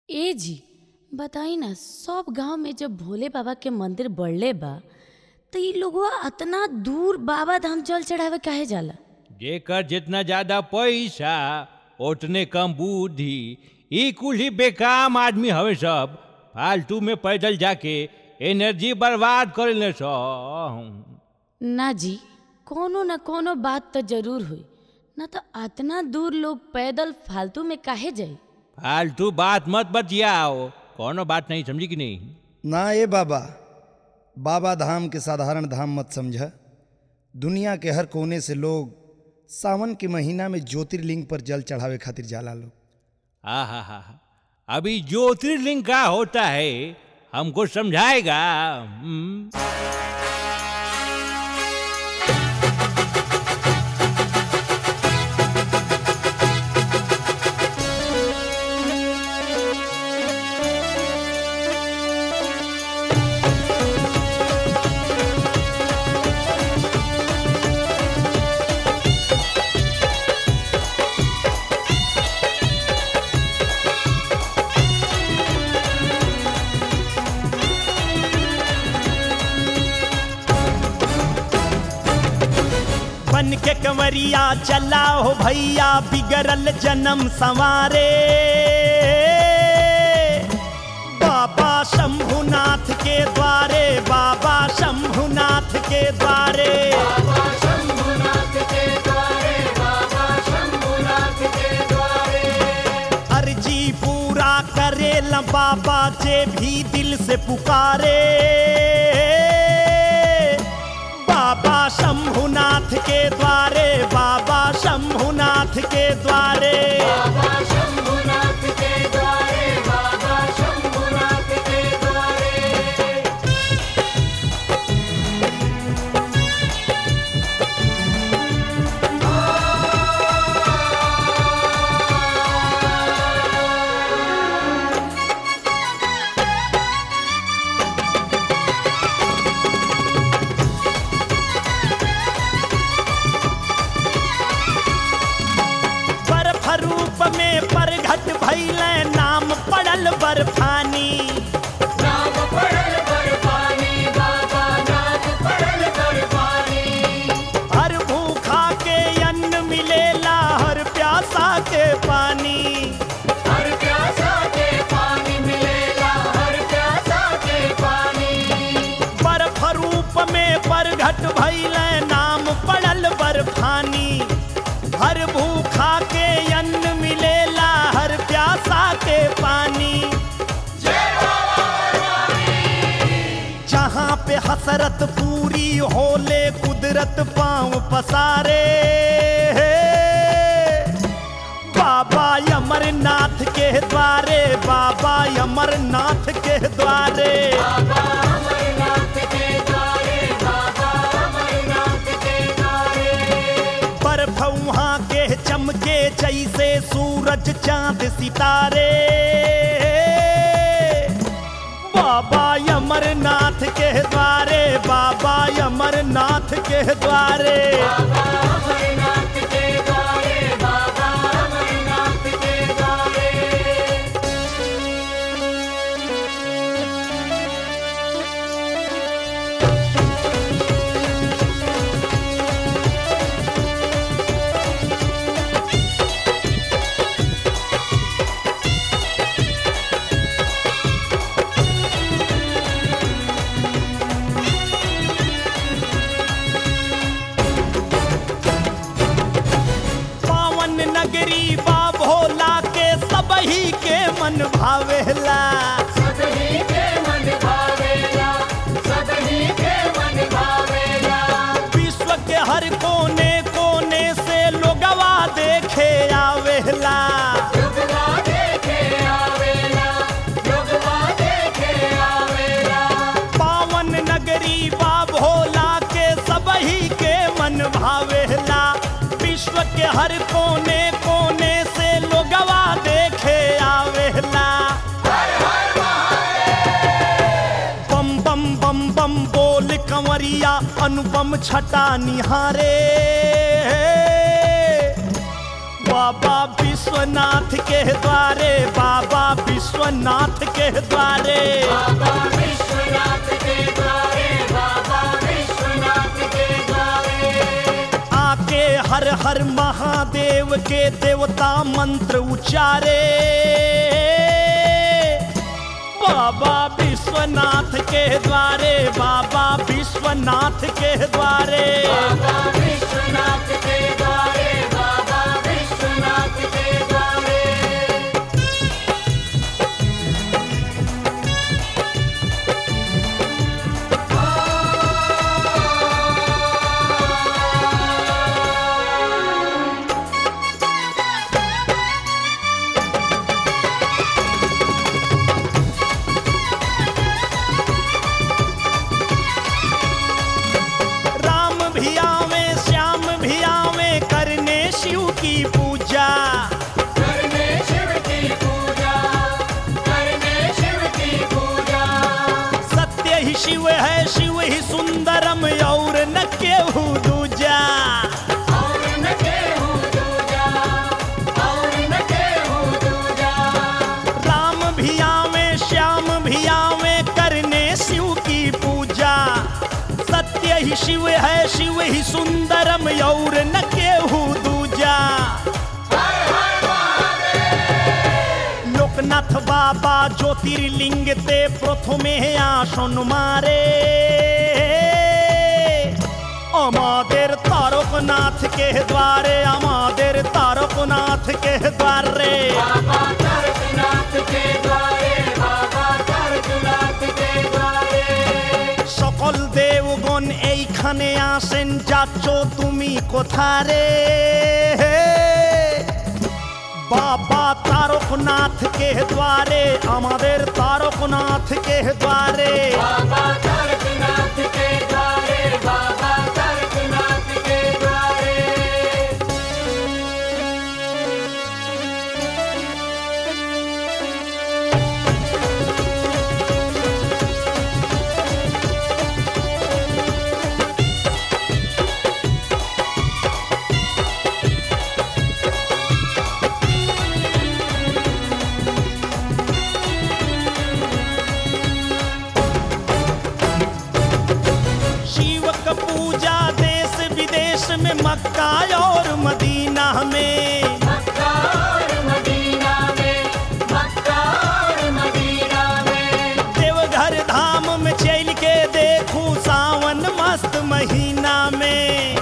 ए जी बताई ना सब गांव में जब भोले बाबा के मंदिर बढ़ले बा त इ लोगवा अतना दूर बाबा धाम जल चढ़ावे काहे जाला जेकर जितना ज्यादा पैसा उतने कम बुद्धि ई कुल ही बेकाम आदमी हवे सब फालतू में पैदल जाके एनर्जी बर्बाद करेले सब ना जी कोनो न कोनो बात तो जरूर हुई ना तो अतना दूर लोग पैदल फालतू में काहे जाई फालतू बात मत बतियाओ कोनो बात नहीं समझी कि नहीं ना ए बाबा बाबा धाम के साधारण धाम मत समझ दुनिया के हर कोने से लोग सावन के महीना में ज्योतिर्लिंग पर जल चढ़ावे खातिर जाला लोग हा हा हा अभी ज्योतिर्लिंग का होता है हमको समझाएगा हम्म? बन के कंवरिया चला हो भैया बिगड़ल जन्म संवारे बाबा शंभुनाथ के द्वारे बाबा शंभुनाथ के द्वारे अर्जी पूरा करे ल बाबा जे भी दिल से पुकारे बाबा शंभुनाथ के द्वारे बाबा शंभुनाथ के द्वारे बर्फ रूप में परघट भैल नाम पड़ल बर्फानी हर भूखा के अन्न मिलेला हर प्यासा के पानी बर्फ रूप में परघट भैल नाम पड़ल बर्फानी हर भूखा के अन्न मिलेला हर प्यासा के पानी जहाँ पे हसरत पूरी होले कुदरत पांव पसारे बाबा अमरनाथ के द्वारे बाबा अमरनाथ के द्वारे बर्फ वहाँ के चमके जैसे सूरज चांद सितारे बाबा अमरनाथ के द्वारे बाबा अमरनाथ के द्वारे पावन नगरी बा भोला के सबही के मन भावेला विश्व के हर कोने कोने से लोगवा देखे आवेला पावन नगरी बा भोला के सबही के मन भावेला विश्व के हर कोने कोने से लोगवा देखे आवेला बम बम बम बम बोल कंवरिया अनुपम छटा निहारे बाबा विश्व विश्वनाथ के द्वारे बाबा विश्वनाथ के द्वारे आके हर हर महादेव के देवता मंत्र उचारे बाबा विश्वनाथ के द्वारे बाबा विश्वनाथ के द्वारे राम भी आवे श्याम भी आवे करने शिव की पूजा सत्य ही शिव है शिव ही सुंदरम और न केहू दूजा राम भी आवे श्याम भी आवे करने शिव की पूजा सत्य ही शिव है शिव ही सुंदरम और न केहू दूजा লোকনাথ বাবা জ্যোতির্লিঙ্গেতে প্রথমে আসন মারে আমাদের তারকনাথকে দ্বারে আমাদের তারকনাথকে দ্বারে সকল দেবগণ এইখানে আসেন যাচ্ছ তুমি কোথারে বাবা তারকনাথ কে দ্বারে আমাদের তারকনাথ কে দ্বারে शिव का पूजा देश विदेश में मक्का और मदीना में देवघर धाम में चल के देखू सावन मस्त महीना में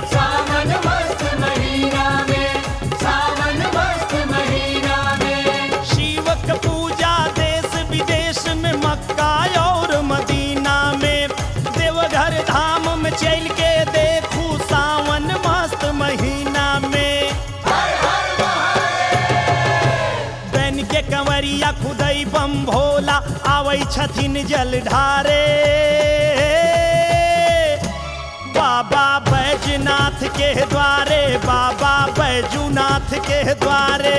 शिव का पूजा देश विदेश में मक्का और मदीना में देवघर धाम में चल के देखू सावन मस्त महीना में बन के कंवरिया खुदई बम भोला आवे छथिन जल ढारे बाबा बैजनाथ के द्वारे बाबा बैजूनाथ के द्वारे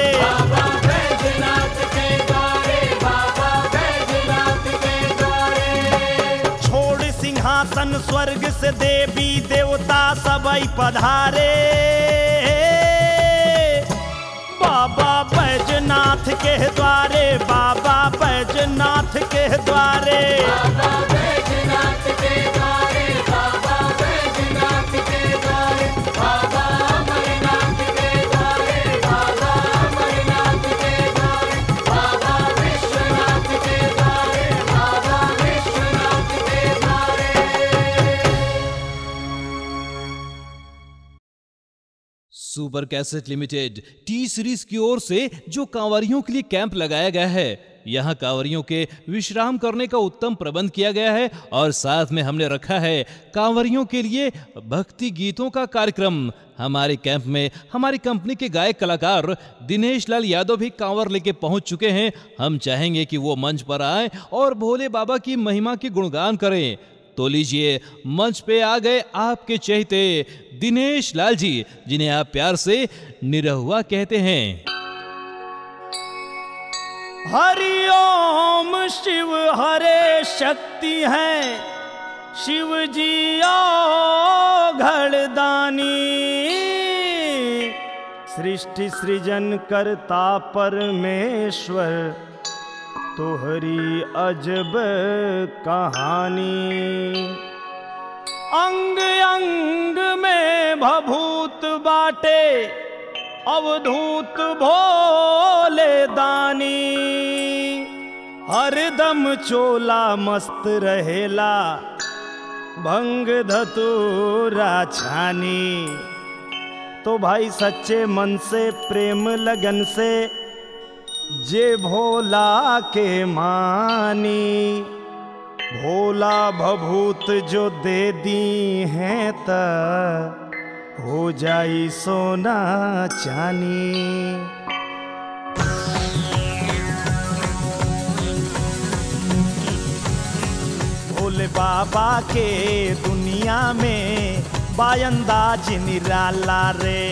छोड़ सिंहासन स्वर्ग से देवी देवता सबई पधारे बाबा बैजनाथ के द्वारे बाबा बैजनाथ के द्वारे super cassette limited T series की ओर से जो कांवरियों के लिए कैंप लगाया गया है यहाँ कांवरियों के विश्राम करने का उत्तम प्रबंध किया गया है और साथ में हमने रखा है कांवरियों के लिए भक्ति गीतों का कार्यक्रम हमारे कैंप में हमारी कंपनी के गायक कलाकार दिनेश लाल यादव भी कांवर लेके पहुंच चुके हैं हम चाहेंगे कि वो मंच पर आए और भोले बाबा की महिमा की गुणगान करें तो लीजिए मंच पे आ गए आपके चहेते दिनेश लाल जी जिन्हें आप प्यार से निरहुआ कहते हैं हरि ओम शिव हरे शक्ति है शिव जी घड़दानी सृष्टि सृजन करता परमेश्वर तोहरी अजब कहानी अंग अंग में भभूत बाटे अवधूत भोले दानी हरदम चोला मस्त रहेला भंग धतूरा छानी तो भाई सच्चे मन से प्रेम लगन से जे भोला के मानी भोला भभूत जो दे दी हैं त हो जाई सोना चानी भोले बाबा के दुनिया में बायंदाज निराला रे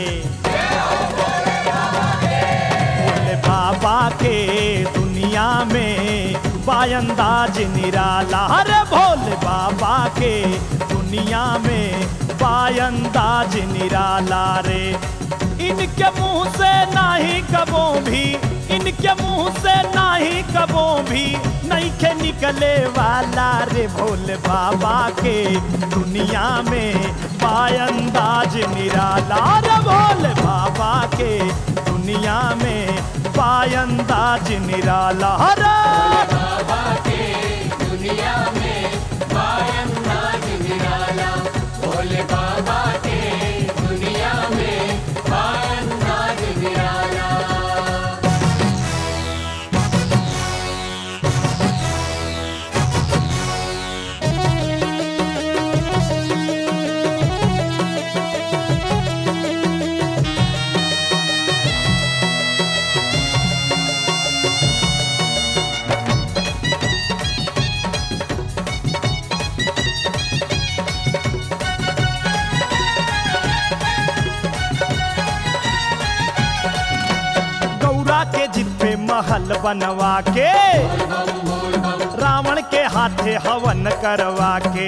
भोले बाबा के दुनिया में बायंदाज निराला अरे भोले बाबा के दुनिया में बायंदाज निराला रे इनके मुंह से नाही कबो भी इनके मुंह से नाही कबो भी नहीं के निकले वाला रे भोले बाबा के दुनिया में बायंदाज निराला रे भोले बाबा के दुनिया में बायंदाज निराला रे गौरा के जिब्बे महल बनवा के रावण के हाथे हवन करवा के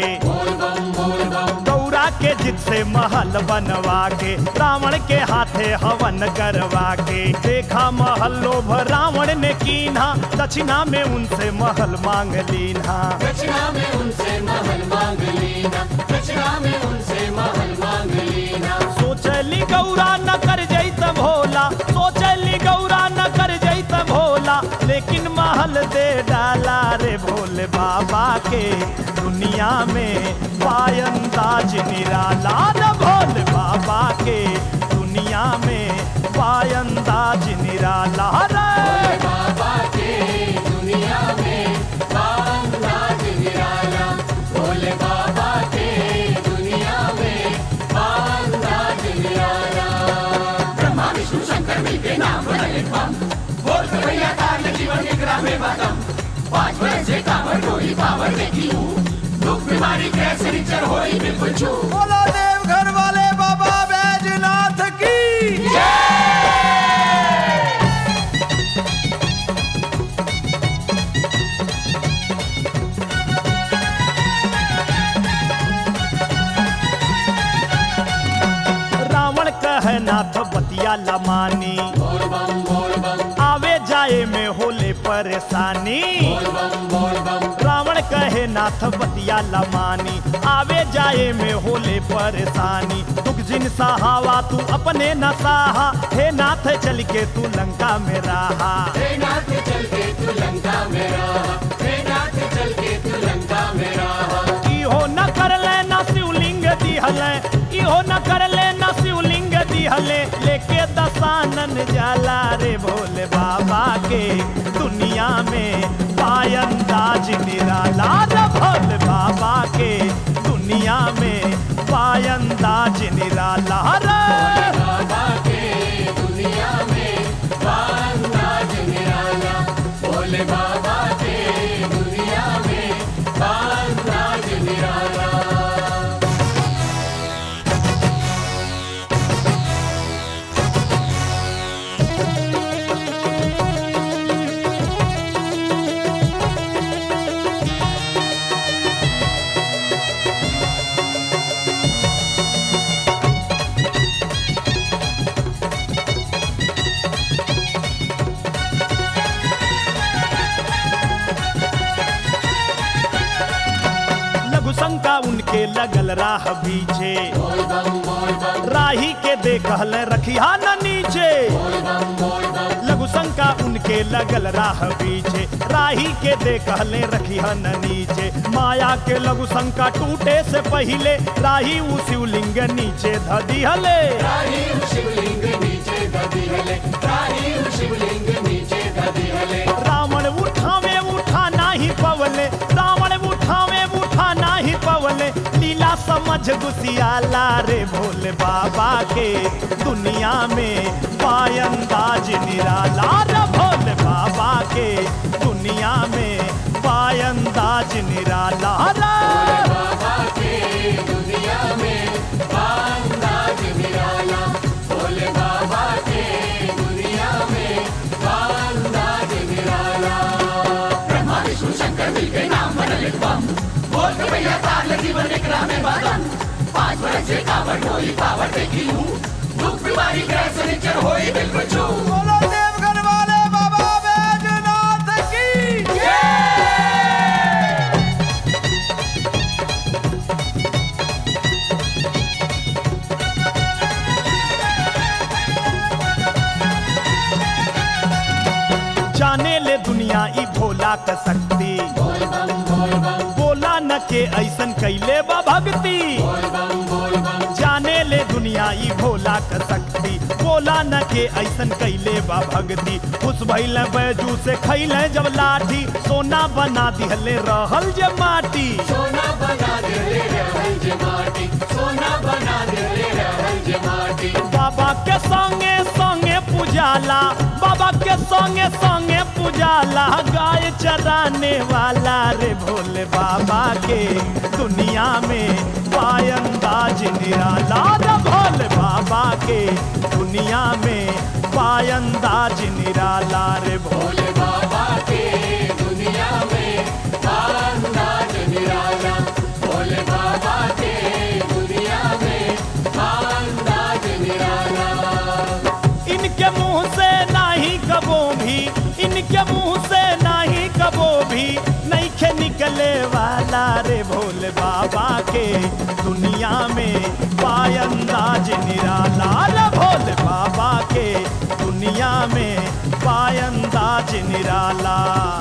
गौरा के जिद से महल बनवा के रावण के हाथे हवन करवा के देखा महल लोभ रावण ने कीन्हा दक्षिणा में उनसे महल मांग लीन्हा दक्षिणा में उनसे महल मांग लेना दक्षिणा में उनसे महल मांग लेना सोचली गौरा न कर जैत भोला सोचली गौरा न कर जैत भोला लेकिन महल दे डाला रे भोले बाबा के दुनिया में पायंदाज निराला रे भोले बाबा के दुनिया में पायंदाज निराला रे बाबा के दुनिया में बांदाज निराला भोले बाबा के दुनिया में बांदाज निराला ब्रह्मा विष्णु शंकर मिलके नाम बदले बम बोल भैया तार जीवन के ग्राम में बदम पांच बरस से कांवर कोई पावर देखी हूँ दुख बीमारी कैसे रिचर होई बिल्कुल छू बोलो देवघर वाले बाबा बैजनाथ की रावण कह नाथ बतिया लमानी बोल बम बोल बम आवे जाए में होले परेशानी बोल बम बोल बम रावण कहे नाथ बतिया लमानी आवे जाए में होले परेशानी दुख जिन सहावा तू अपने न साहा हे नाथ चल के तू लंका में रहा हे नाथ चल के तू लंका में रहा हे नाथ चल के तू लंका में रहा इहो न कर ले न शिवलिंग दिहले इहो न कर ले न शिवलिंग दिहले लेके दसानन जाला रे भोले बाबा के दुनिया में पायंदाज निराला रे भोले बाबा के दुनिया में पायंदाज निराला रे बाबा के दुनिया में बांदाज निराला भोले बाबा के दुनिया में बांदाज निराला रे उनके लगल राह बीचे राही के देखल रखिया न नीचे लघु शंका उनके लगल राह बीचे राही के देखले रखिया न नीचे माया के लघु शंका टूटे से पहिले राही उ शिवलिंग नीचे धदिहले रावण उठावे उठा नाही पवले रावण उठावे उठा नाही पवले लीला समझ गुसियाला रे भोले बाबा के दुनिया में पायंदाज निराला रे भोले बाबा के दुनिया में पायंदाज निराला रे बोलो देवघर वाले बाबा बैजनाथ की जाने ले दुनिया ई भोला का शक्ति बोला न के ऐसन कैले बा भक्ति जाने ले दुनिया ई भोला का शक्ति बोला न के ऐसन कैले बा भक्ति खुश भइल बैजू से खैले जब लाठी सोना बना दिहले रहल जे माटी बाबा के संगे संगे पुजाला बाबा के संगे संगे पुजाला गाय चराने वाला रे भोले बाबा के दुनिया में पायंदाज निराला रे भोले बाबा के दुनिया में पायंदाज निराला रे भोले इनके मुंह से नाही कबो भी इनके मुंह से नाही कबो भी नहीं खे निकले वाला रे भोले बाबा के दुनिया में पायंदाज निराला रे भोले बाबा के दुनिया में पायंदाज निराला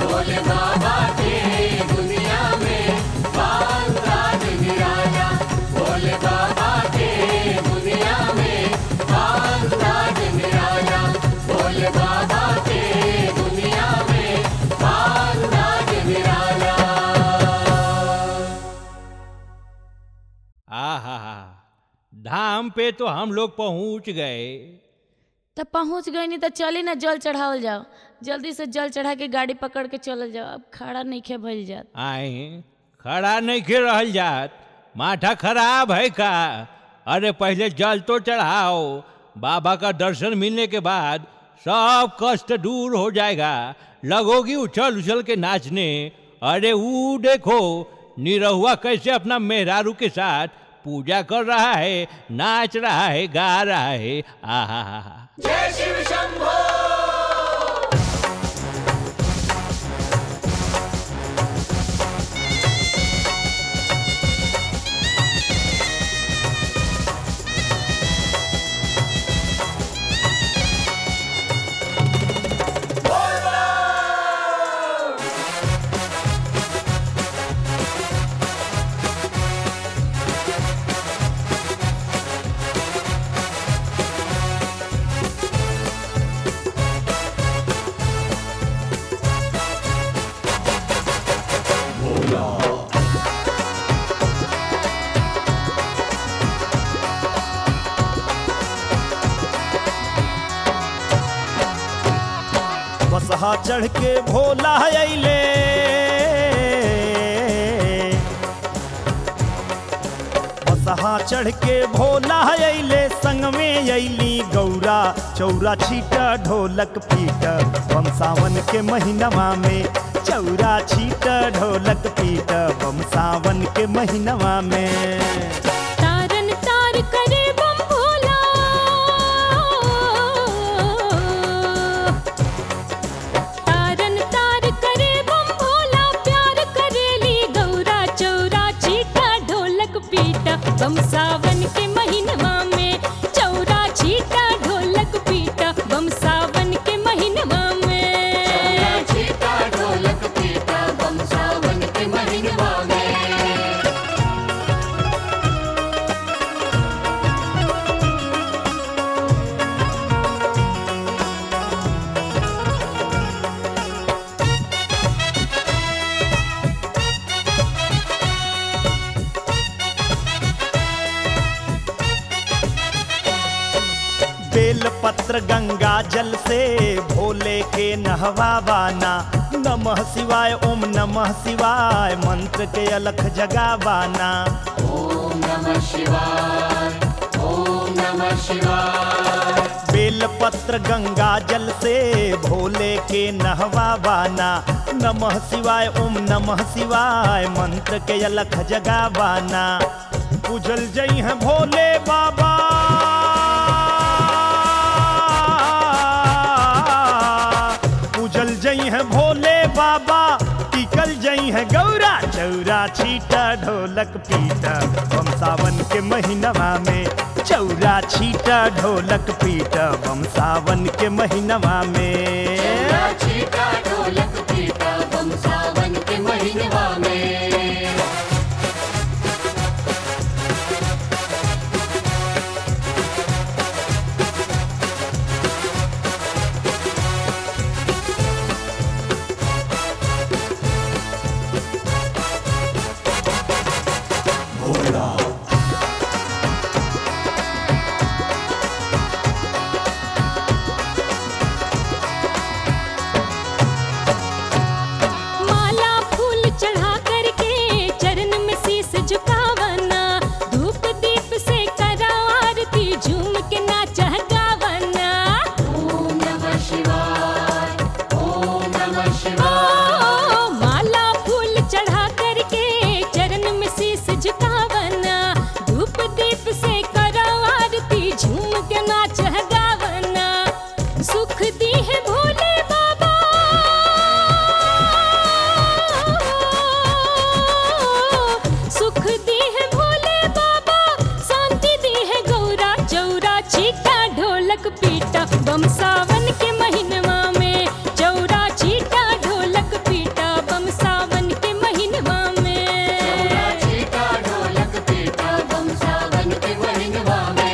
आहा धाम पे तो हम लोग पहुंच गए तब पहुंच गई नहीं तो चली ना जल चढ़ावल जाओ जल्दी से जल चढ़ा के गाड़ी पकड़ के चलल जाओ अब खड़ा नहीं खे भइल जात आए खड़ा नहीं के रहल जात माथा खराब है का अरे पहले जल तो चढ़ाओ बाबा का दर्शन मिलने के बाद सब कष्ट दूर हो जाएगा लगोगी उछल उछल के नाचने अरे वो देखो निरहुआ कैसे अपना मेहरारू के साथ पूजा कर रहा है नाच रहा है गा रहा है आहा बसहा चढ़ के भोला अइले बसहा चढ़ के भोला अइले संग में अइली गौरा चौरा छीट ढोलक पीट बम सावन के महीनवा में चौरा छीट ढोलक पीट बम सावन के महीनवा में तारन तार करे बम भोला तारन तार करे बम भोला प्यार करेली गौरा चौरा चीटा ढोलक बम सावन के महीनवा में चौरा छीटा ढोलक पीटा बम सावन के महीनवा में चीता ढोलक पीता बम सावन के महीनवा में बेल पत्र गंगा जल से भोले के नहवावाना नमः शिवाय ओम नमः शिवाय मंत्र के अलख जगावाना ओम नमः शिवाय ओम नमः शिवाय बेल पत्र गंगा जल से भोले के नहवावाना नमः शिवाय ओम नमः शिवाय मंत्र के अलख जगावाना पूजल जई हैं भोले बाबा पूजल जई हैं भोले बाबा टिकल जई हैं गौरा चौरा छीटा ढोलक पीटा बम सावन के महीनवा में चौरा छीटा ढोलक पीटा बम सावन के महीनवा में चीता ढोलक पीता बम सावन के महीनवा में माला फूल चढ़ा करके चरण में शीस झुकावना धूप दीप से कराओ आरती झूम के नाच गावना ओम नमः शिवाय ओम नमः शिवाय ओ माला फूल चढ़ा करके चरण में शीस झुकावना धूप दीप से कराओ आरती झूम के नाच गावना सुख दी है भोले बाबा सुख दी है भोले बाबा शांति दी है गौरा चौरा छीटा ढोलक पीटा बम सावन के महीनवा में चौरा छीटा ढोलक पीटा बम सावन के महीनवा में चीता ढोलक पीता बम सावन के महीनवा में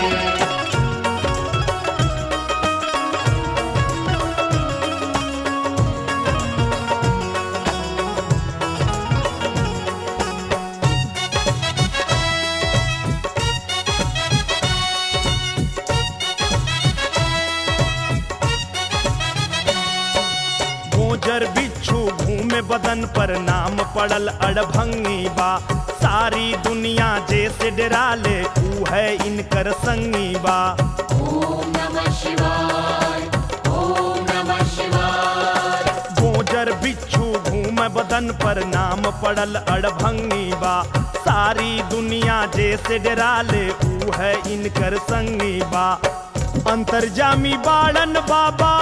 गोजर बिच्छू घूमे बदन पर नाम पड़ल अड़भंगी बा सारी दुनिया जैसे डरा ले ऊ है इनकर संगी बा ओम नमः शिवाय ओम नमः शिवाय गोजर बिच्छू घूमे बदन पर नाम पड़ल अड़भंगी बा सारी दुनिया जैसे डरा ले ऊ है इनकर संगी बा अंतर्जामी बाड़न बाबा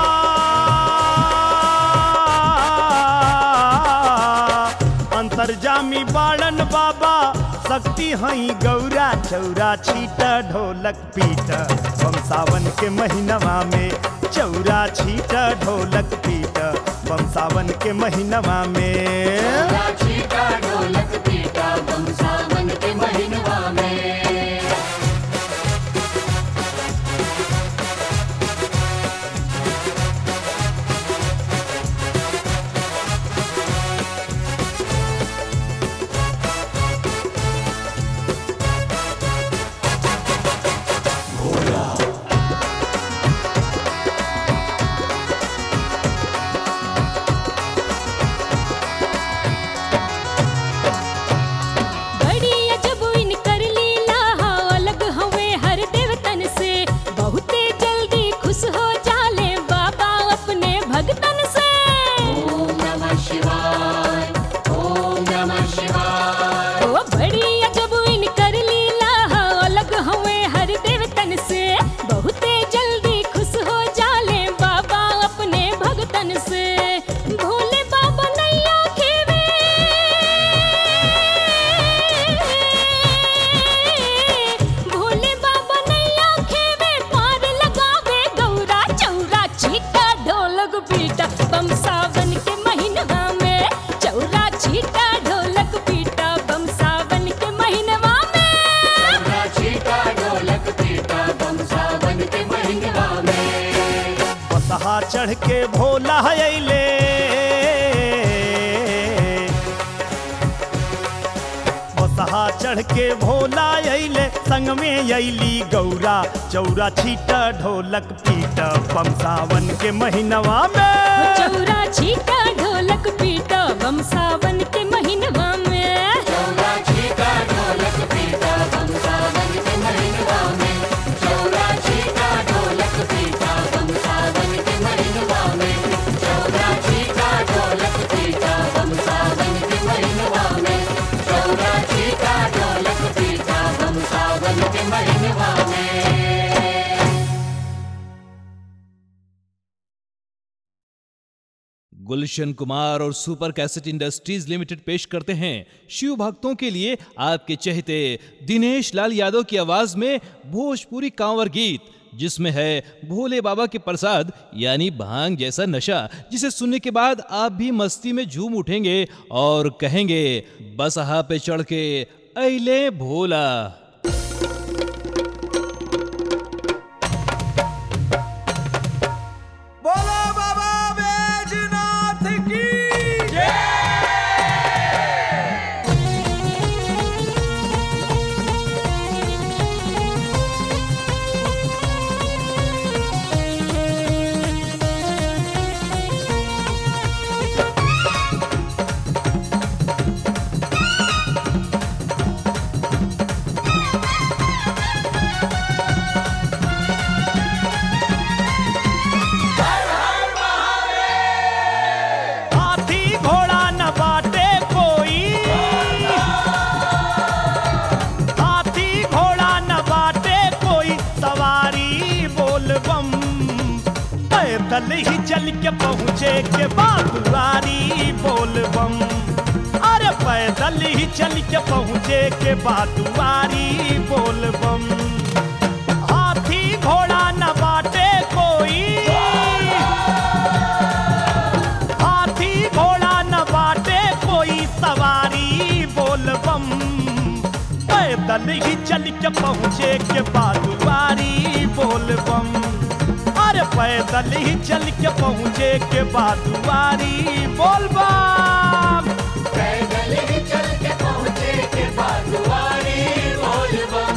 अंतर्जामी बाड़न बाबा शक्ति हई गौरा चौरा छीटा ढोलक पीटा बम सावन के महीनवा में चौरा छीटा ढोलक पीटा बम सावन के महीनवा में चीता ढोलक पीता बम सावन के महीनवा में भोला अइले बसहा चढ़ के भोला अइले संग में अइली गौरा चौरा छीट ढोलक पीट बम सावन के महीनवा में चौरा छीटा ढोलक पीटा बम सावन के महीनवा में चौरा छीटा ढोलक पीटा बम सावन के महीनवा में चौरा छीटा ढोलक पीटा बम सावन के महीनवा में चौरा छीटा ढोलक पीटा बम सावन के महीनवा में चौरा छीटा ढोलक पीटा बम सावन के महीनवा में गुलशन कुमार और सुपर कैसेट इंडस्ट्रीज लिमिटेड पेश करते हैं शिव भक्तों के लिए आपके चहेते दिनेश लाल यादव की आवाज में भोजपुरी कांवर गीत जिसमें है भोले बाबा के प्रसाद यानी भांग जैसा नशा जिसे सुनने के बाद आप भी मस्ती में झूम उठेंगे और कहेंगे बसहा पे चढ़ के अले भोला बोलो बाबा बैजनाथ की हाथी घोड़ा न बाटे कोई हाथी घोड़ा न बाटे कोई सवारी बोल बम पैदल ही चल के पहुँचे के बादुआरी बोल बम अरे पैदल ही चल के पहुँचे के बादुआरी बोल बम हाथी घोड़ा न बाटे कोई हाथी घोड़ा न बाटे कोई सवारी बोल बम पैदल ही चल के पहुँचे के बादुआरी बोल बम अरे पैदल ही चल के पहुँचे के बादुआरी बोल बम पैदल ही चल के पहुँचे के बादुआरी बोल बम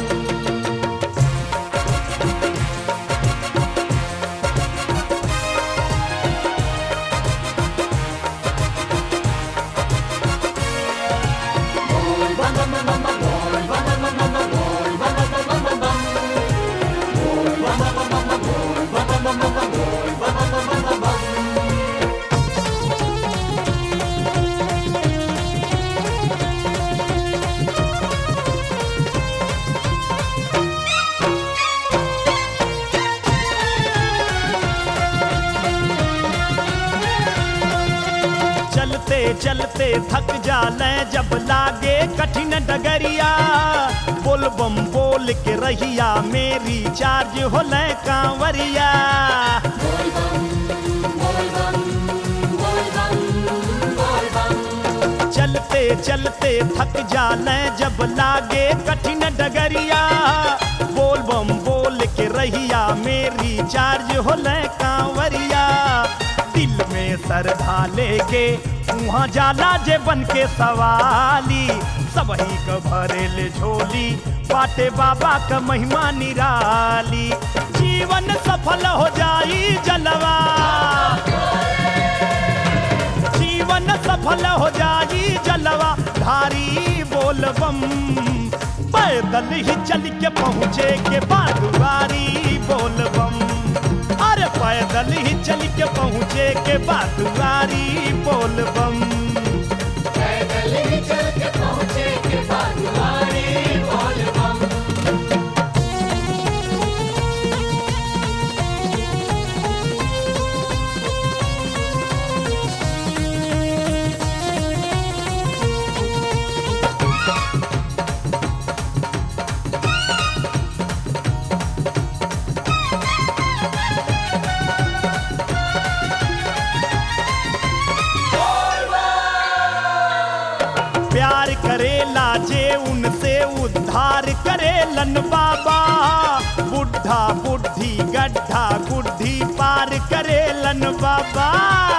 चलते चलते थक जाले जब लागे कठिन डगरिया बोल बम बोल के रहिया मेरी चार्ज होले कांवरिया चलते चलते थक जाले जब लागे कठिन डगरिया बोल बम बोल के रहिया मेरी चार्ज होले कांवरिया दिल में सर ढाले के वहाँ जाला जे बन के सवाली सबही क भरेल झोली बाटे बाबा का महिमा निराली जीवन सफल हो जाई जलवा जीवन सफल हो जाई जलवा धारी बोल बम पैदल ही चल के पहुँचे के बादुआरी बोल बम अरे पैदल ही चल के पहुँचे के बादुआरी बोल बम पैदल ही चल के पहुँचे के बादुआरी बोल बम प्यार करेला जे उनसे उद्धार करेलन बाबा बुढ़ा बुढ़ी गड्ढा गुड्ढी पार पार करेलन बाबा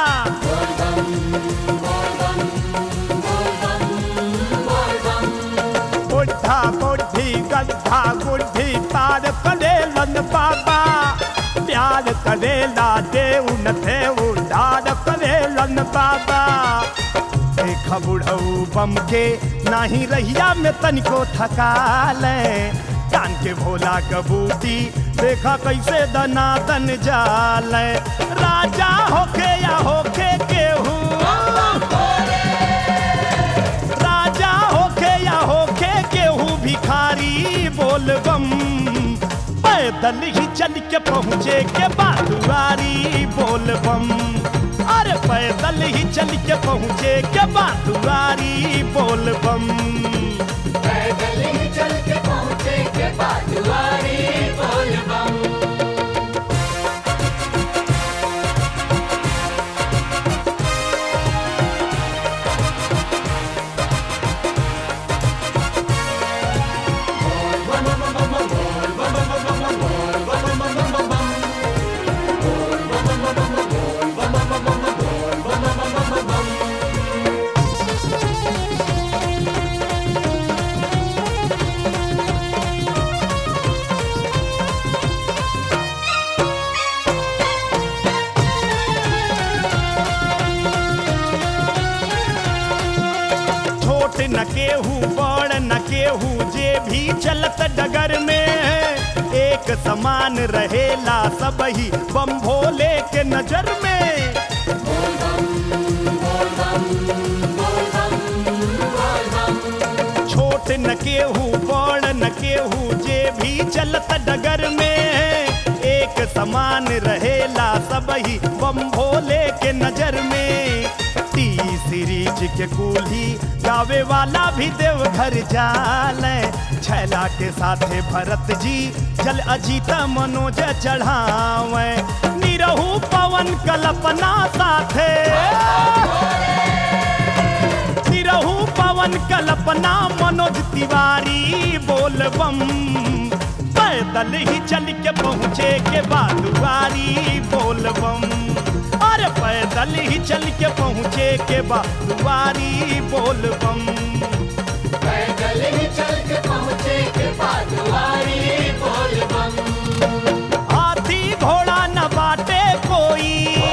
बुढ़ा बुढ़ी गड्ढा गुड्ढी पार करेलन बाबा प्यार करेला देव न देव डार करेलन बाबा देख बुढ़ऊ बम के नाही रहिया में तनिको थकाले कान के भोला कबूती देखा कैसे दनादन जाले राजा होके या होके केहू राजा होके या होके केहू भिखारी बोल बम पैदल ही चल के पहुँचे के बादुआरी बोल बम अरे पैदल ही चल के पहुँचे के बादुआरी बोल बम पैदल ही चल के पहुँचे के बाजुआरी बोल बम छोट न केहू बड़ न केहू जे भी चलत डगर में एक समान रहेला सब ही बम भोले के नजर में छोट न केहू बड़ न केहू जे भी चलत डगर में एक समान रहेला सब ही बम भोले के नजर में टी सीरीज के कूल्ही गावे वाला भी देव घर जाले छैला के साथे भरत जी जल अजीता मनोज चढ़ावे निरहू पवन कल्पना साथे निरहू पवन कल्पना मनोज तिवारी बोल बम पैदल ही चल के पहुँचे के बादुआरी बोल बम अरे पैदल ही चल के पहुँचे के बादुआरी बोल बम पैदल ही चल के पहुँचे के बाजुआरी बोल बम हाथी घोड़ा न बाटे कोई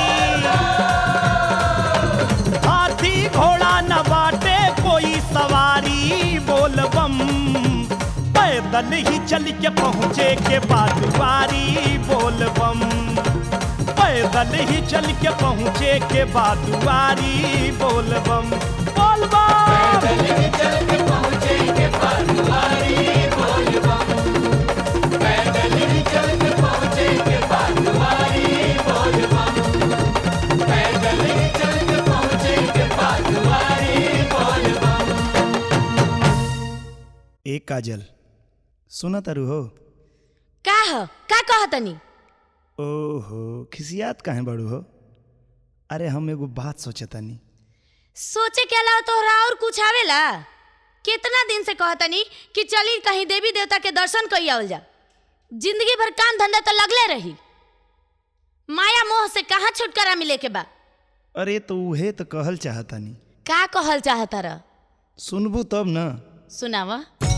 हाथी घोड़ा न बाटे कोई सवारी बोल बम पैदल ही चल के पहुँचे के बादुआरी बोल बम पैदल ही चल के पहुँचे के बादुआरी बोल बम बोल बम पैदल ही चल के पहुँचे के बाजुआरी बोल बम पैदल ही चल के पहुँचे के बाजुआरी बोल बम पैदल ही चल के पहुँचे के बाजुआरी बोल बम ए काजल सुना तारू हो का ह का कहतनी ओहो खिसियात काहे बड़ू हो अरे हम एगो बात सोचतानी सोचे के अलावा तोहरा और कुछ आवेला कितना दिन से कहतनी कि चली कहीं देवी देवता के दर्शन कई आवल जा जिंदगी भर काम धंधा तो लगले रही माया मोह से कहाँ छुटकारा मिले के बा अरे तो उहे तो कहल चाहतानी का कहल चाहता रह सुनबू तब न सुनावा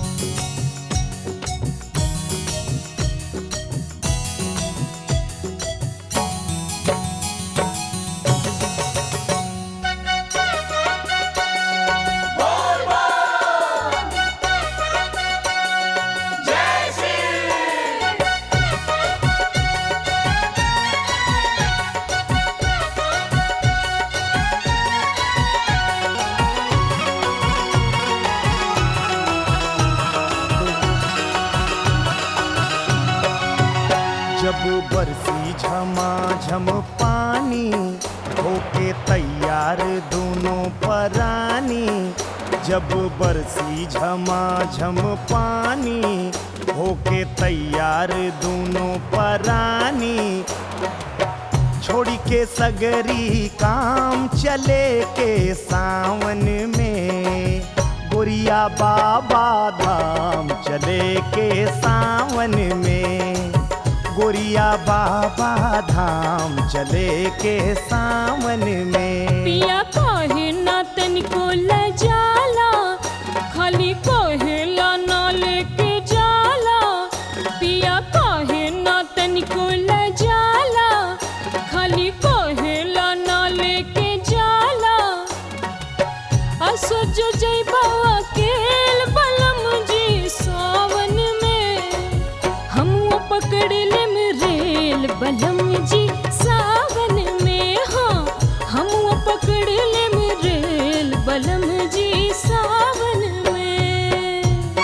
जब बरसी झमाझम पानी होके तैयार दोनों परानी जब बरसी झमाझम पानी होके तैयार दोनों परानी छोड़ी के सगरी काम चले के सावन में गोरिया बाबा धाम चले के सावन में गोरिया बाबा धाम चले के सावन में पिया कहे ना तनिको लजाला खाली कहेला ना लेके जाला पिया कहे ना तनिको लजाला खाली कहेला ना लेके जाला असो जो जइबा अकेल बलम जी सावन में हम पकड़ लेम रेल बलम जी सावन में हाँ हम पकड़ लेम रेल बलम जी सावन में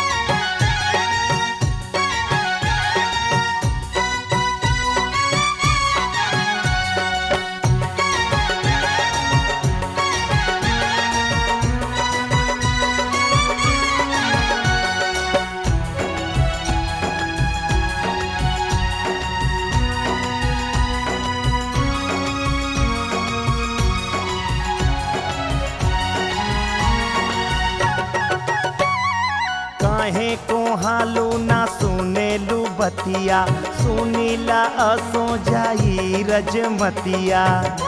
काहे को हालू ना सुनेलू बतिया सुनीला असो जाई रजमतिया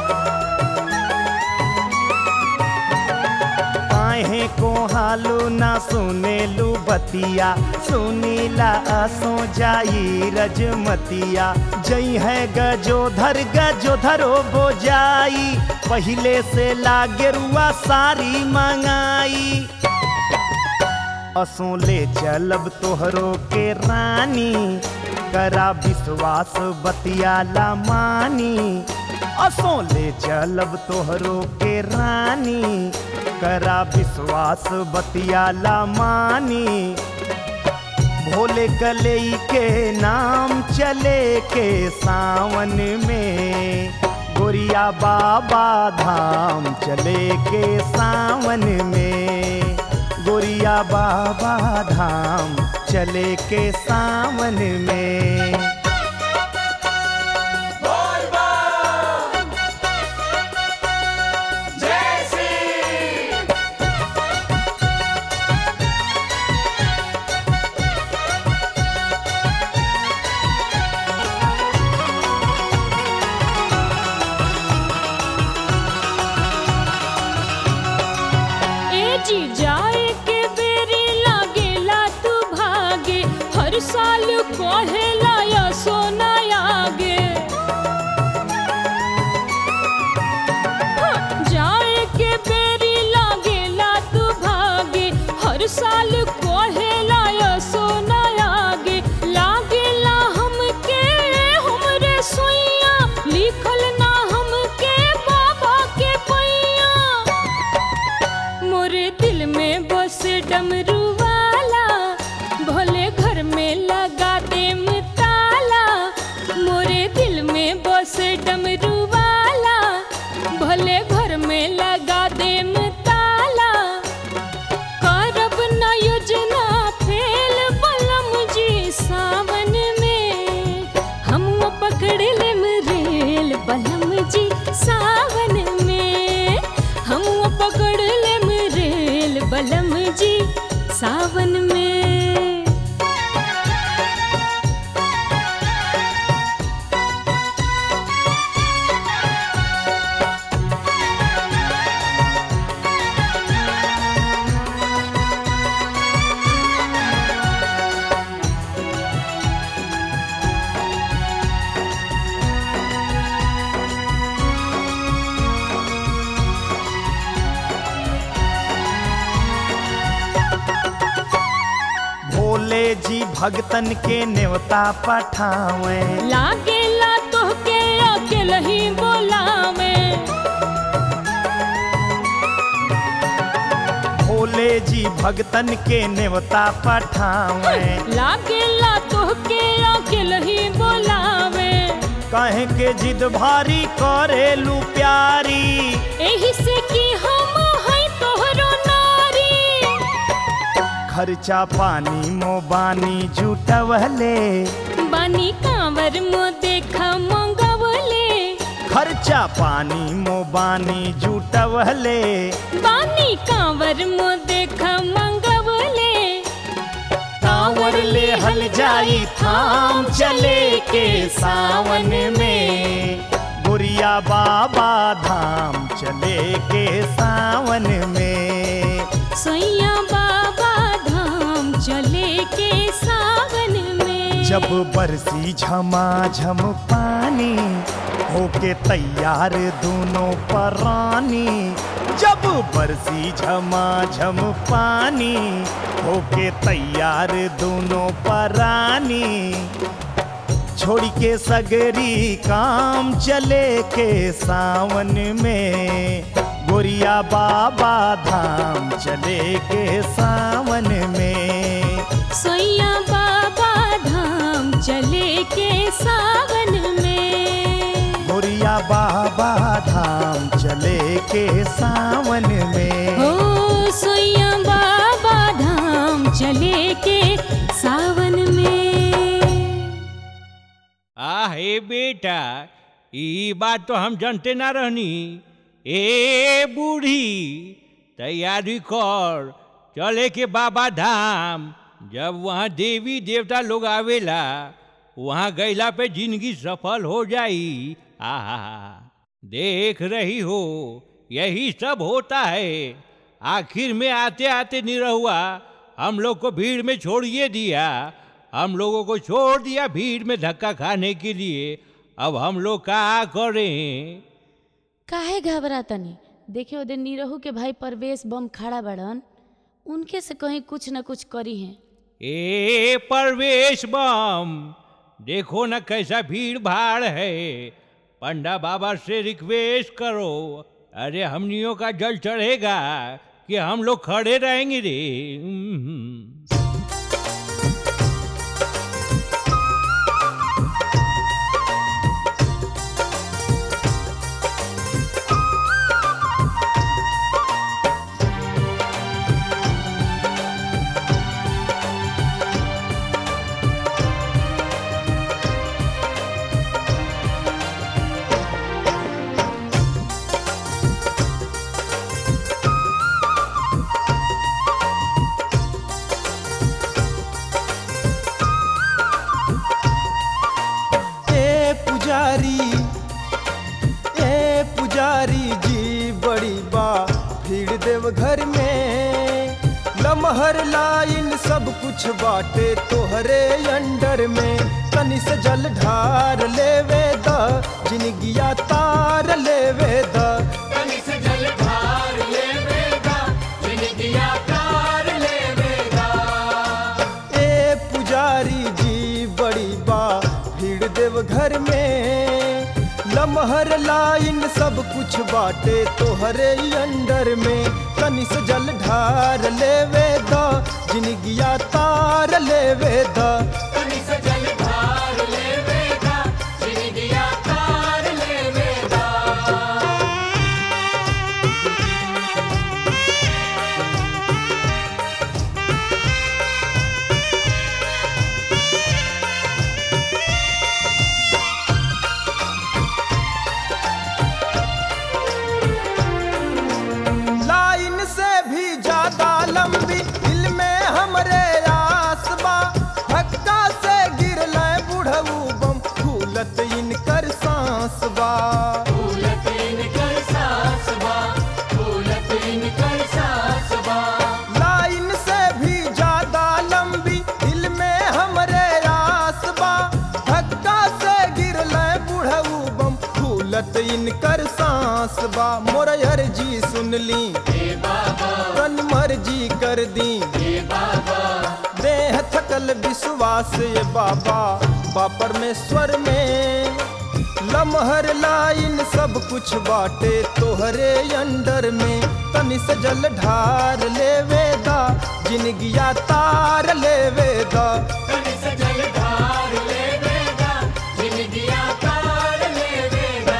काहे को हालू ना सुनेलू बतिया सुनीला असो जाई रजमतिया जई है गजोधर गजोधरो बोजाई पहिले से लागेरुआ सारी मंगाई असो ले चलब तोहरो के रानी करा विश्वास बतियाला मानी असो ले चलब तोहरो के रानी करा विश्वास बतियाला मानी भोले कलई के नाम चले के सावन में गोरिया बाबा धाम चले के सावन में गोरिया बाबा धाम चले के सावन में ए जी जाए के बेरी लागेला तू भागे हर साल कहेला या सोना आगे हाँ, जाए के बेरी लागेला तू भागे हर साल कहेला या सोना आगे लागेला हमके हमरे सोइया लिखल ना हमके बाबा के पैया मोरे दिल में बस डमरू वाला भोले घर में लगा दे ताला मोरे दिल में बस डमरू वाला भोले घर में लगा दे ताला करब न योजना फेल बलम जी सावन में हम पकड़ लेम रेल बलम जी सावन में हम पकड़ लेम रेल बलम जी सावन में भोले जी भगतन के नेवता पठावे लागेला तोहके अकेला ही बोलावे भोले जी भगतन के नेवता पठावे लागेला तोहके अकेला ही बोलावे कहे के जिद भारी करेलू प्यारी एही से कि हम हैं तोहरो नारी खर्चा पानी मो बानी जुटवले बानी कांवर मो देखा मंगवले खर्चा पानी मो बानी जुटवले बानी कांवर मो देखा मंगवले कांवर ले हल चलल जाई थाम चले के सावन में गोरिया बाबा धाम चले के सावन में सैया बाबा धाम चले के सावन में जब बरसी झमाझम पानी होके तैयार दोनों परानी जब बरसी झमाझम पानी होके तैयार दोनों परानी छोड़ के सगरी काम चले के सावन में गोरिया बाबा धाम चले के सावन में सैया बाबा धाम चले के सावन में गोरिया बाबा धाम चले के सावन में हो सैया बाबा धाम चले के सावन में आहे बेटा ई बात तो हम जानते ना रहनी ए बूढ़ी तैयारी कर चले के बाबा धाम जब वहाँ देवी देवता लोग आवेला वहाँ गईला पे जिंदगी सफल हो जाई आहा देख रही हो यही सब होता है आखिर में आते आते निरहुआ हम लोग को भीड़ में छोड़िए दिया हम लोगों को छोड़ दिया भीड़ में धक्का खाने के लिए अब हम लोग क्या करें काहे घबरा तनी देखे ओदे नीरहू के भाई परवेश बम खड़ा बड़न उनके से कहीं कुछ न कुछ करी हैं ए परवेश बम देखो ना कैसा भीड़ भाड़ है पंडा बाबा से रिक्वेस्ट करो अरे हमनियों का जल चढ़ेगा कि हम लोग खड़े रहेंगे रे हम्म। ए पुजारी ए पुजारी जी बड़ी बा भीड़ देव घर में लमहर लाइन सब कुछ बाटे तोहरे अंडर में तनी से जल ढार लेवे द जिनगिया तार लेवे द तनि से जल ढार लेवेगा जिनगिया तार लेवेगा ए पुजारी जी बड़ी बा भीड़ देव घर में लमहर लाइन सब कुछ बाटे तोहरे अंडर में तनि से जल ढार लेवे द जिनगिया तार लेवे द तनि से जल ढार लेवेगा जिनगिया तार लेवेगा लाइन से भी ज्यादा लंबी दिल में हमरे आस बा धक्का से गिरल बुढ़ऊ बम फूलत इनकर सांस बा फूलत इनकर सास बा फूलत इनकर सास बा लाइन से भी ज्यादा लंबी दिल में हमरे आस बा धक्का से गिरल बुढ़ऊ बम फूलत इनकर सांस बा मोर अर्जी सुन ली तन मर्जी कर दी देह थकल विश्वास ये बाबा बा परमेश्वर में लमहर लाइन सब कुछ बाटे तोहरे अंडर में तनि से जल ढार लेवे दा जिनगिया तार लेवे दा तनि से जल ढार लेवेगा जिनगिया तार लेवेगा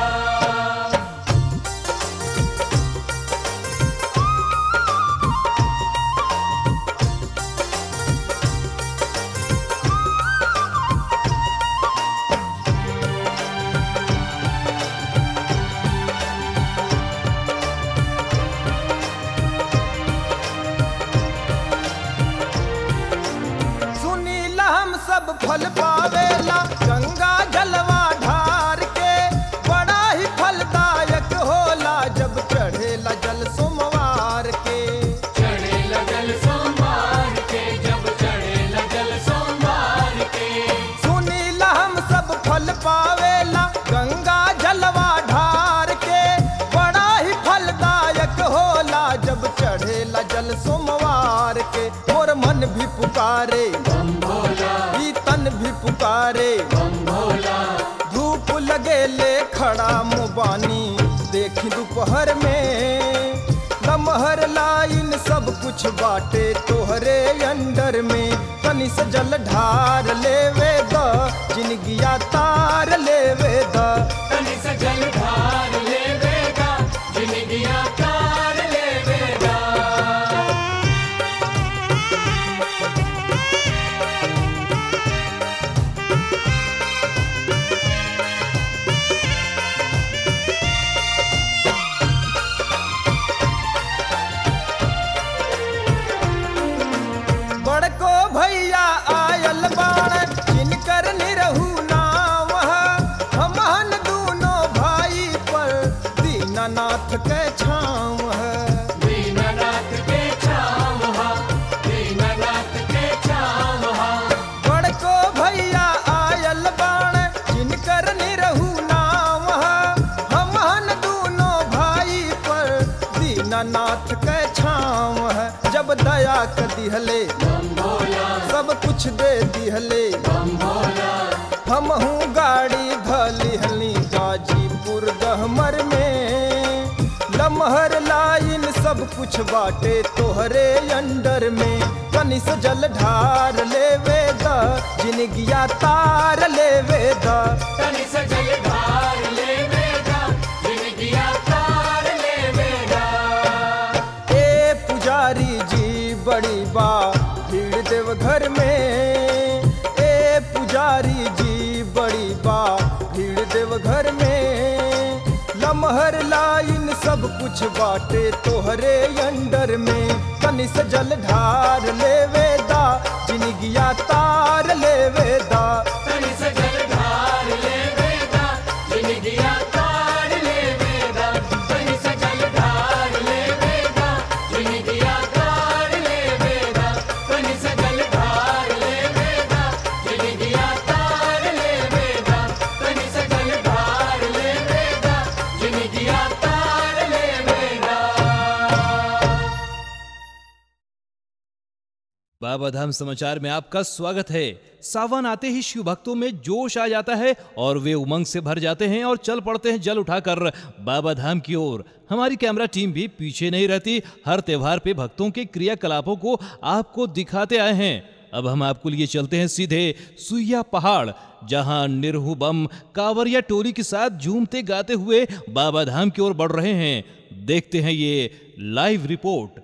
सुनीला हम चढ़ल सोमवार के मोर मन भी पुकारे ई तन भी पुकारे धूप लगे ले खड़ा मुबानी देखी दोपहर में लमहर लाइन सब कुछ बाटे तोहरे अंडर में तनी से जल ढार लेवे द जिनगिया तार लेवे द तनि से जल ढार लेवेगा जिंदगिया तार लेवेगा बड़को भैया आयल बाण जिनकर निरहू नाम है हमहन दूनो भाई पर दीनानाथ के छाँव है दीननाथ के छाँव हा दीननाथ के छाँव हा बड़को भैया आयल बाण जिनकर निरहू नाम है हमहन दूनो भाई पर दीनानाथ के छाँव है जब दया कर दिहले सब कुछ दे दिहले हमहू गाड़ी धलिहली गाजीपुर गहमर में लमहर लाइन सब कुछ बाटे तोहरे अंडर में कनी से जल ढार लेवे द जिनगिया तार लेवे द तनि से जल ढार लेवेगा जिंदगिया तार लेवेगा ए पुजारी जी बड़ी बा भीड़ देव घर में ए पुजारी जी बड़ी बा भीड़ देव घर में लमहर लाइन सब कुछ बाटे तोहरे अंडर में तनि से जल ढार लेवे दा जिनगिया तार लेवे दा तनि से जल ढार लेवेगा जिंदगिया तार लेवेगा तनि से जल ढार लेवेगा जिंदगिया तार लेवेगा तनि से जल ढार लेवेगा जिंदगिया तार लेवेगा तनि से जल ढार लेवेगा जिंदगिया तार लेवेगा बाबा धाम समाचार में आपका स्वागत है सावन आते ही शिव भक्तों में जोश आ जाता है और वे उमंग से भर जाते हैं और चल पड़ते हैं जल उठाकर बाबा धाम की ओर हमारी कैमरा टीम भी पीछे नहीं रहती हर त्योहार पे भक्तों के क्रियाकलापों को आपको दिखाते आए हैं अब हम आपको लिए चलते हैं सीधे सुइया पहाड़ जहां निरहु बम कांवरिया टोली के साथ झूमते गाते हुए बाबा धाम की ओर बढ़ रहे हैं देखते हैं ये लाइव रिपोर्ट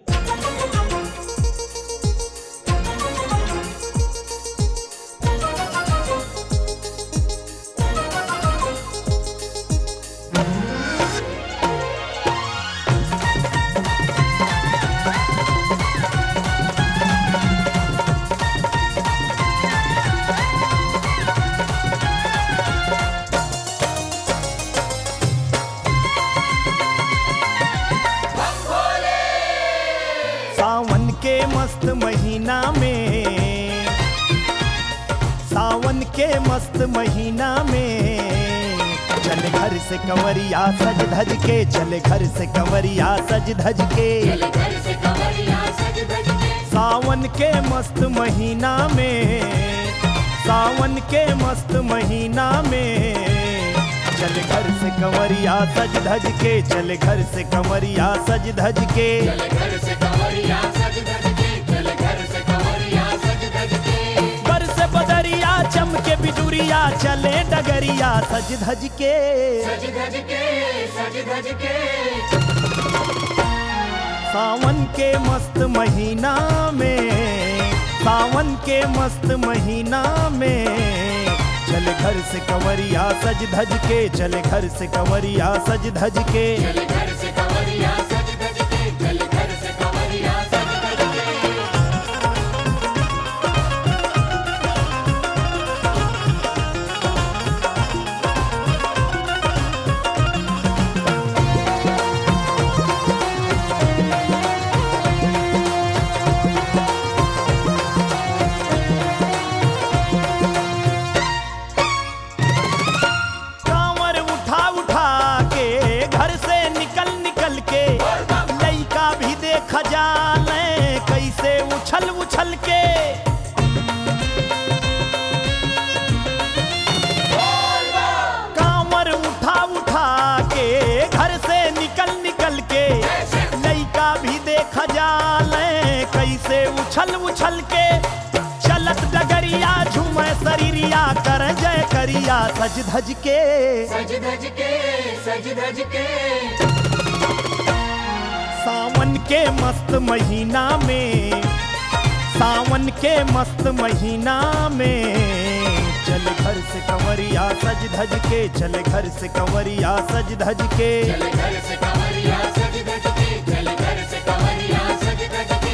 सावन के मस्त महीना में सावन के मस्त महीना में चले घर से कंवरिया सज धज के चले घर से कंवरिया सज धज के घर से कमरिया सज धज के सावन के मस्त महीना में सावन के मस्त महीना में चले घर से कंवरिया सज धज के चले घर से कंवरिया सज धज के चले घर से कमरिया सज धज के चले घर से कमरिया सज धज के बर से बदरिया चमके बिजुरिया चले डगरिया सज धज के सज धज के सज धज के सावन के मस्त महीना में सावन के मस्त महीना में चले घर से कंवरिया सज धज के चले घर से कंवरिया सज धज के चले घर से कमरिया सज धज के चले घर से कमरिया सज धज के कांवर उठा उठा के घर से निकल उछल के कांवर उठा उठा के घर से निकल निकल के लइका भी देखा जाले कैसे उछल उछल के चलत डगरिया झूमे शरीरिया कर जय करिया सज धज के सज धज के सज धज के सावन के मस्त महीना में सावन के मस्त महीना में चल घर से कंवरिया सज धज के चल घर से कंवरिया सज धज के चल घर से कमरिया सज धज के चल घर से कमरिया सज धज के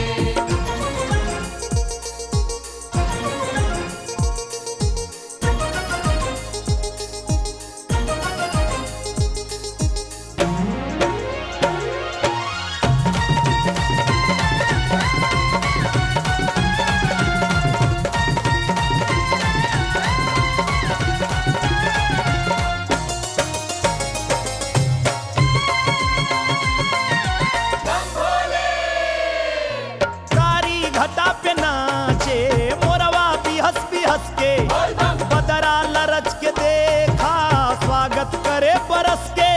कारी घटा पे नाचे मोरवा भी हंस भी हंस के बदरा लरच के देखा स्वागत करे बरस के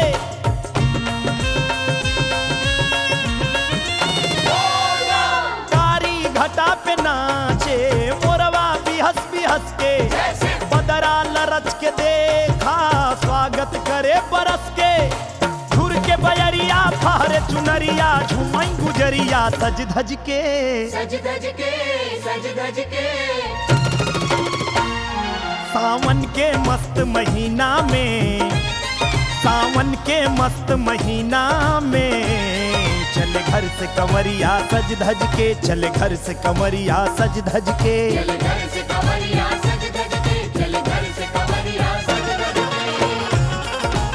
कारी घटा पे नाचे मोरवा भी हंस भी हंस के बदरा लरच के देखा स्वागत करे बरस के घुर के बयरिया फहरे चुनरिया झुमई गुजरिया सज धज के सज धज के सज धज के सावन के मस्त महीना में सावन के मस्त महीना में चल घर से कंवरिया सज धज के चल घर से कंवरिया सज धज के चल घर से कमरिया सज धज के चल घर से कमरिया सज धज के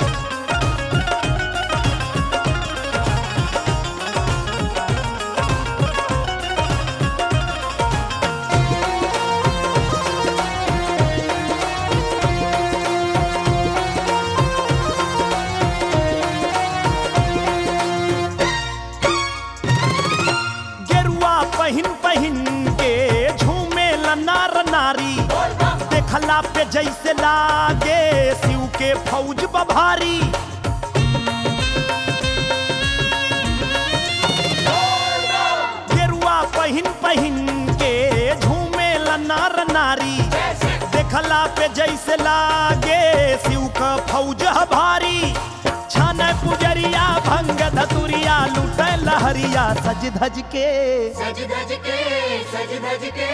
गेरुआ पहिन पहिन के झूमे नार नारी देखला पे जैसे लागे शिव के फौज बभारी गेरुआ पहिन पहिन के झूमे नार नारी देखला पे जैसे लागे शिव का फौज भारी छन पुजरिया भंग धतुरिया लूटे लहरिया सज धज के सज धज के सज धज के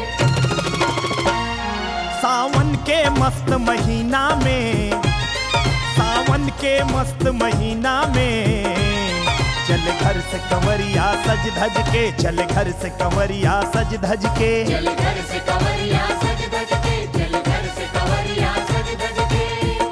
सावन के मस्त महीना में सावन के मस्त महीना में चल घर से कंवरिया सज धज के चल घर से कंवरिया सज धज के चल घर से कमरिया सज धज के चल घर से कमरिया सज धज के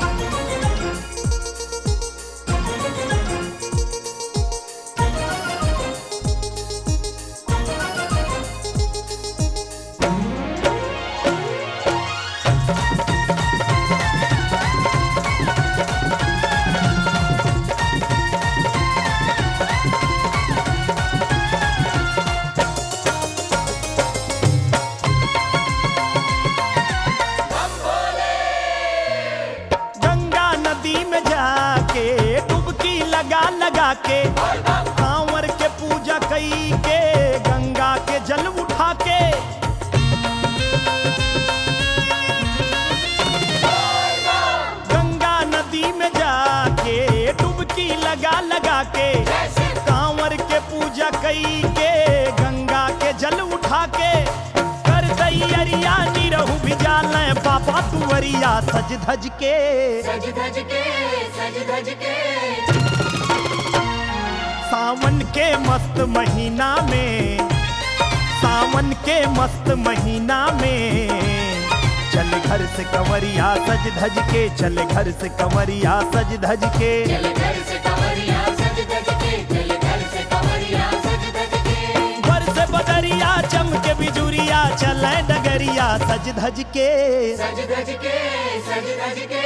गंगा नदी में जाके डुबकी लगा लगा के कांवर के पूजा कई के गंगा के जल उठा के गंगा नदी में जाके डुबकी लगा लगा के कांवर के पूजा कई के गंगा के जल उठा के कर दैयरिया निरहु भिजाल बाबा तुवरिया सज धज के सज धज के सज धज के सावन के मस्त महीना में सावन के मस्त महीना में चल घर से कंवरिया सज धज के चल घर से कंवरिया सज धज के चल घर से कमरिया सज धज के चल घर से कमरिया सज धज के घर से बदरिया चमके बिजुरिया चले डगरिया सज धज के सज धज के सज धज के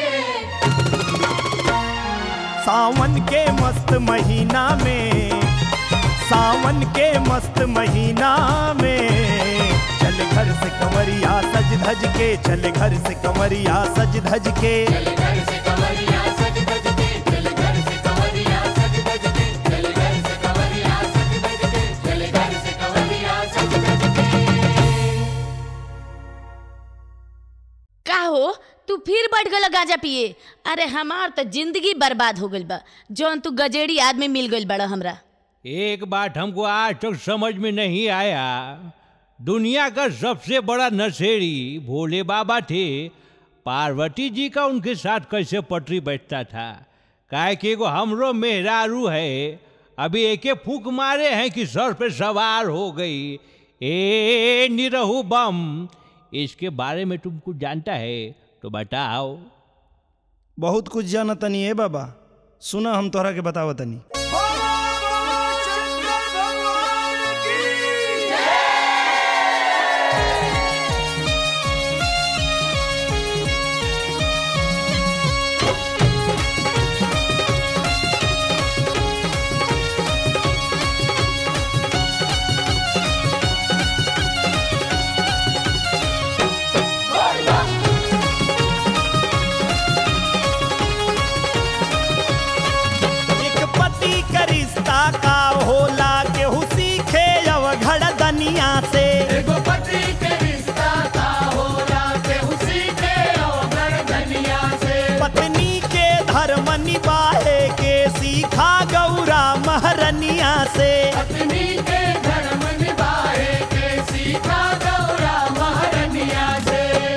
सावन के मस्त महीना में सावन के मस्त महीना में चले घर से कंवरिया सज धज के चले घर से कंवरिया सज धज के चल घर से कवरिया सज धज के चल घर से कवरिया सज धज के चल घर से कवरिया सज धज के चल घर से कवरिया सज धज के का हो तू फिर बैठ गल गांजा पिए अरे हमार तो जिंदगी बर्बाद हो गइल बा जौन तू गजेड़ी आदमी मिल गइल बड़ा हमरा एक बात हमको आज तक समझ में नहीं आया दुनिया का सबसे बड़ा नशेड़ी भोले बाबा थे पार्वती जी का उनके साथ कैसे पटरी बैठता था काहे कि एगो हमरो मेहरारू है अभी एके फूक मारे हैं कि सर पे सवार हो गई ए निरहु बम इसके बारे में तुम कुछ जानता है तो बताओ बहुत कुछ जाना तनी है बाबा सुना हम तोहरा के बतावा तनी एक पति का रिश्ता का होला केहू सीखे अवघड़ दनिया से एगो पति के रिश्ता का होला केहू सीखे अवघड़ धनिया से पत्नी के धर्म निभाए के सीखा गौरा महरनिया से पत्नी के धर्म निभाए के सीखा गौरा महारनिया से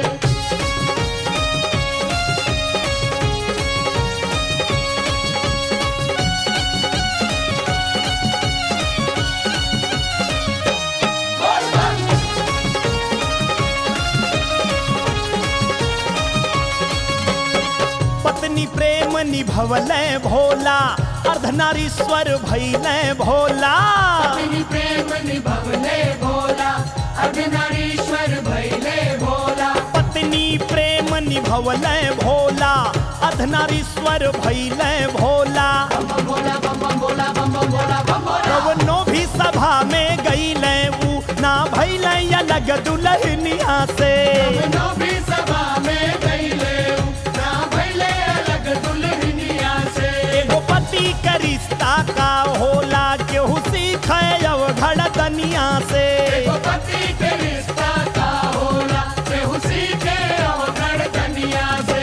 पत्नी प्रेम निभवल भोला अर्धनारीश्वर भैल भोला पत्नी प्रेम निभवले भोला अर्धनारीश्वर भैले भोला पत्नी प्रेम निभवल भोला अर्धनारीश्वर भैल भोला बम बम भोला बम बम भोला बम बम भोला बम भोला कवनो भी सभा में गईल ऊ ना भैल अलग दुल्हनिया से नो भी सभा में गईले ना भैले अलग दुल्हनिया से एगो पति का रिश्ता का होला केहू सीखे अवघड़ दनिया से एगो पति के रिश्ता का होला केहू सीखे अवघड़ कनिया से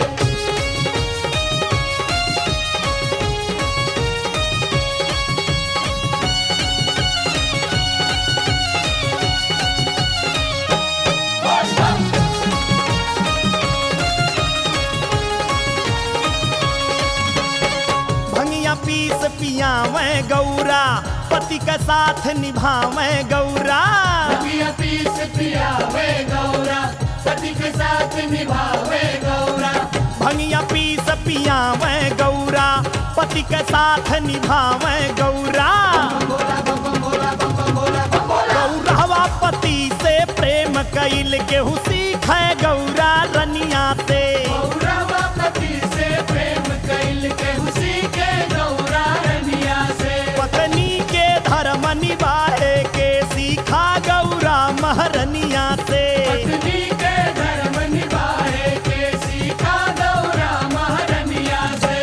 भंगिया पीस पियावे गौरा पति का साथ निभावे गौरा पिया पीस पियावे गौरा पति के साथ निभावे गौरा भंगिया पीस पियावे गौरा पति के साथ निभावे गौरा भोला बम बम भोला बम बम भोला बम भोला गौरवा पति से प्रेम कैल केहू सीखे गौरा रनिया से गौरवा पति से प्रेम कैल के उसी के गौरा रनिया से पत्नी के धर्म निभाए के सीखा गौरा महरनिया से पत्नी के धर्म निभाए के सीखा गौरा महारनिया से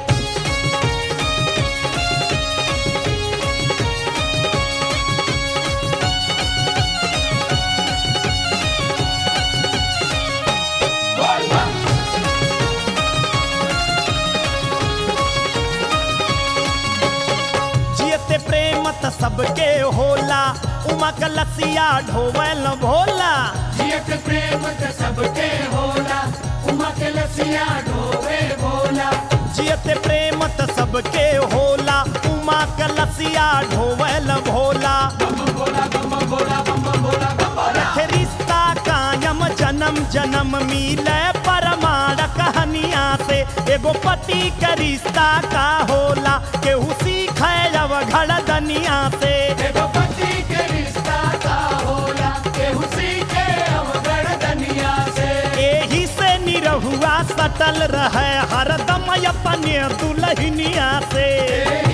जियते प्रेम त सबके होला उमा कलसिया ढोवल भोला जियत प्रेम त सबके होला उमा के लसिया ढोवे भोला जियते प्रेम त सबके होला उमा कलसिया ढोवल भोला बम बम भोला बम बम भोला बम बम भोला बम भोला रखे रिश्ता कायम जन्म जन्म मिले परमाण कहानिया से एगो पति का रिश्ता का होला केहू सीखे अवघड़ दनिया से एगो पति के रिश्ता का होला केहू सीखे अवगढ़ दनिया से एही से निरहुआ सटल रहे हरदम अपने दुल्हनिया से